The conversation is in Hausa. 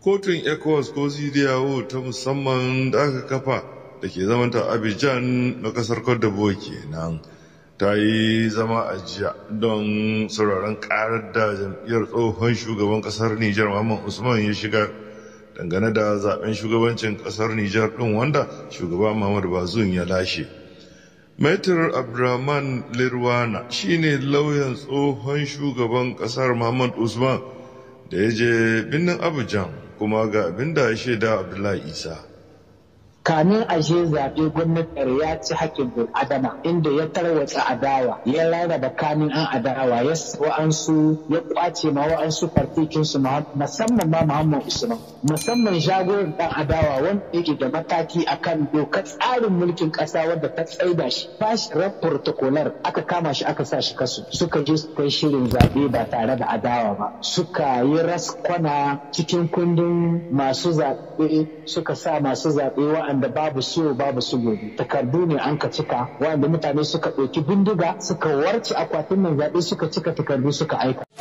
kotun ecowas ko cdao ta musamman da aka kafa da ke zamanta abidjan na kasar cote d'ivoire kenan ta yi zama a jiya don sauraron karar da jam'iyyar tsohon shugaban kasar nijar muhammad usman ya shiga dangane da zaben shugabancin kasar nijar din wanda shugaba muhammad bazoum ya lashe Maitar Abdurrahman Lirwana shine lauyan tsohon shugaban kasar Muhammad Usman da ya je birnin Abuja kuma ga abin da ya shaida Abdullahi Isa. kamin a je zaɓe gwamnatin ya ci haƙƙin bil'adama inda ya tarwatsa adawa ya rarraba kamin an adawa ya wa'ansu ya ƙwace ma wa'ansu fartikin su musamman ma Muhammad Usman musamman jagoran ɗan adawa wanda yake da mataki akan dokar tsarin mulkin ƙasa wadda ta tsaida shi ba shi ran protocolar aka kama shi aka sa shi kasu suka je su kai shirin zaɓe ba tare da adawa ba suka yi raskwana cikin kundin masu zaɓe suka sa masu zaɓe wa'anda wanda babu so babu su gobe takardu ne an ka cika wanda mutane suka ɗauki bindiga suka warce akwatin nan zaɓe suka cika takardu suka aika